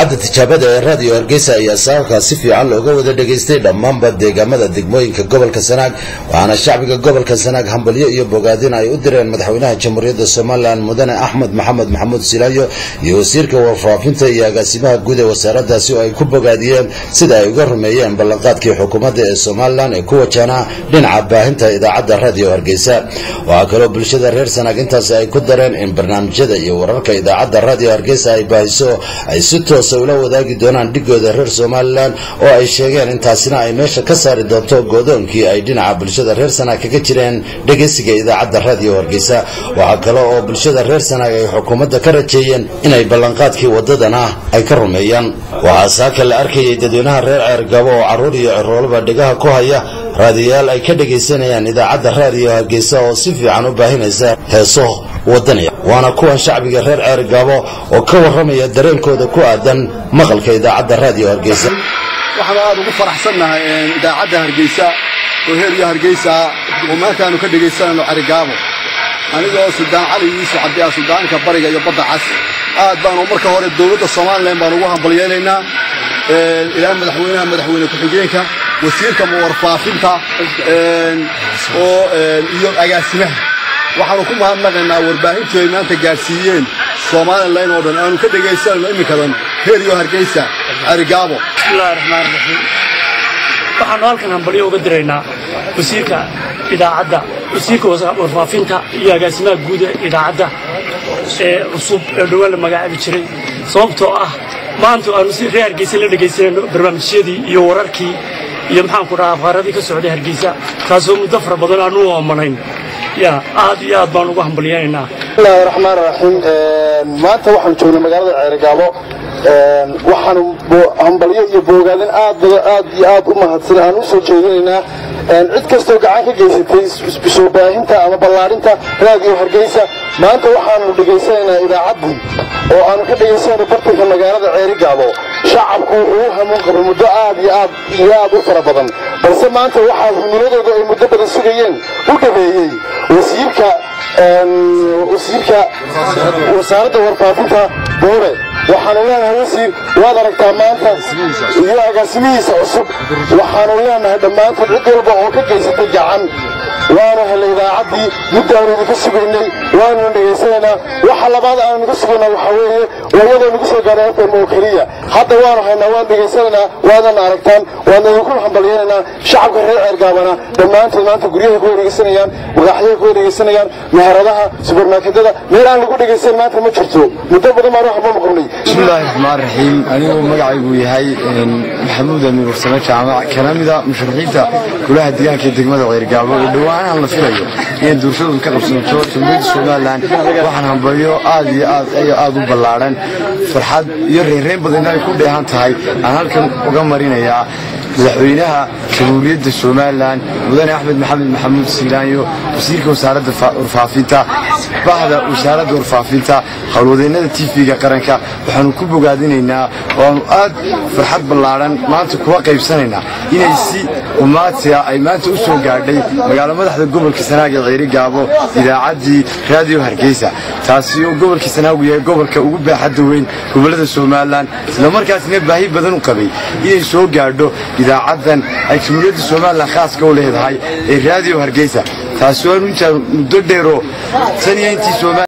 idaacadda tijaabada ee raadiyo hargeysa ayaa saarkaa si fiican looga wada dhegaystay dhammaanba deegaamada degmooyinka gobolka sanaag waxaana shacbiga gobolka sanaag hambalyo iyo bogaadin ay u direen madaxweynaha jamhuuriyadda somalilan mudane axmed maxamed maxamuud silaayo iyo wasiirka warfaafinta iyo agaasimaha guud ee wasaaradaasi oo ay ku bogaadiyeen sida ay uga rumeeyeen ballanqaadkii xukuumadda ee somalilan ee ku wajahnaa dhinaca baahinta idaacadda raadiyo hargeysa waxaa kaloo bulshada reer sanaag intaasi ay ku dareen in barnaamijyada iyo wararka idaacadda raadiyo hargeysa ay baahiso ay si toosa ula wadaagi doonaan dhigooda reer somalilan oo ay sheegeen intaasina ay meesha ka saari doonto goodoonkii ay dhinaca bulshada reer sanaag kaga jireen dhegeysiga idaacadda raadiyo hargeysa waxaa kale oo bulshada reer sanaag ay xukuumadda ka rajeeyeen inay ballanqaadkii wadadana ay ka rumeeyaan waxaa saaka la arkayay dadweynaha reer ceergabo oo carruur iyo ciroolaba dhegaha ku haya raadiyayaal ay ka dhegaysanayaan idaacadda raadiyo hargeysa oo si fiican u baahinaysa heeso wadaniya waana kuwan shacbiga reer ceergabo oo ka warramaya dareenkooda ku aadan maqalka idaacadda raadiyo hargeysa waxaan aad ugu faraxsannahay idaacadda hargeysa oo heeriyo hargeysa oo maantaanu ka dhegaysanayno cerigaabo anigoo suldaan cali yuusuf cabdi ah suldaanka bariga iyo badda cas aad baanu marka hore dowladda somalilan baan ugu hambalyeelaynaa ilaa madaxweynaha madaxweyne ku-xigeenka wasiirka warfaafinta oo iyo agaasimaha waxaanu ku mahadnaqaynaa warbaahintii ay maanta gaadhsiiyeen somalilan oo dhan aanu ka dhegaysanayno iminkadan heeriyo hargeysa cerigaabo bismillahi raxmaan raxiim waxaanu halkan hambalyo uga diraynaa wasiirka idaacadda wasiirka warfaafinta iyo agaasimaha guud ee idaacadda ee cusub ee dhowaan la magacaabi jiray sababtoo ah maanta aanu si reer hargeysa la dhegaysanayno barnaamijyadii iyo wararkii iyo maxaanku dhahaa afhaaradii ka socday hargeysa taasoo muddo fara badan aanu u oomanayn ya aad iyo aad baan ugu hambalyaynaynaa bismillahi raxmaan raxiim maanta waxaan joognay magaalada ceerigaabo waxaanu hambalyo iyo boogaadin aad aad iyo aad u mahadsan aan u soo jeedinaynaa cid kastoo gacan ka geysatay soo baahinta ama ballaadhinta raadiyo hargeysa maanta waxaanu dhegaysanaynaa idaacaddii oo aanu ka dhegaysanayno bartanka magaalada ceerigaabo shacabku wuxuu u hamuun qabay muddo aad iyo aad iyo aad u fara badan balse maanta waxaa himiladooda ay muddo badan sugayeen u dhabeeyey wasiirka wasiirka wasaaradda warfaafinta boore waxaanu leenahay wasiir waad aragtaa maanta iyo agaasimihiisa cusub waxaanu leenahay dhammaantood cid walba oo ka geysatay gacan waanu helay idaacaddii muddaanu idinka sugaynay waanuna dhegaysanaynaa waxa labaad aanu idinka sugaynaa waxaa weeye waa iyadoo nagu soo gaaray fm oo keliya hadda waanu haynaa waan dhegaysanaynaa waadana aragtaan waadna idinku hambalyaynaynaa shacabka reer ceergaabana dhammaantood maanta guryahay ku dhegaysanayaan madaxyahay ku dhegaysanayaan meheradaha subarmarketada meel aan lagu dhegaysan maanta ma jirto muddo badan baan waxba maqabnay bismillahi raxmaan raxiim anigoo magacaygu yahay maxamuud amiir warsame jaamac kana mida musharaxiinta golaha deegaanka ee degmada ceergaabo oo dhowaanahan la filayo inay doorashadoodu ka qabsanto jamhuuriyadda somalilan waxaan hambalyo aad iyo aad iyo aad u ballaadhan farxad iyo reynreyn badanna ay ku dheehan tahay aan halkan uga marinayaa madaxweynaha jamhuuriyadda somalilan mudane axmed maxamed maxamuud siilaanyo wasiirka wasaaradda warfaafinta bahda wasaaradda warfaafinta howlwadeennada tv-ga qaranka waxaanu ku bogaadinaynaa waanu aad farxad ballaadhan maanta kuwa qaybsanaynaa inay si umaadsiga ay maanta u soo gaadhay magaalo madaxda gobolka sanaag ee ceeri gaabo idaacaddii raadiyo hargeysa taasi oo gobolka sanaagu yahay gobolka ugu baaxadda weyn gobollada somalilan islamarkaasina baahi badan u qabay inay soo gaadho idaacaddan ay jamhuuriyadda somalilan khaaska u leedahay ee raadiyo hargeysa taasi waanu intaan muddo dheeroo tan iyo intii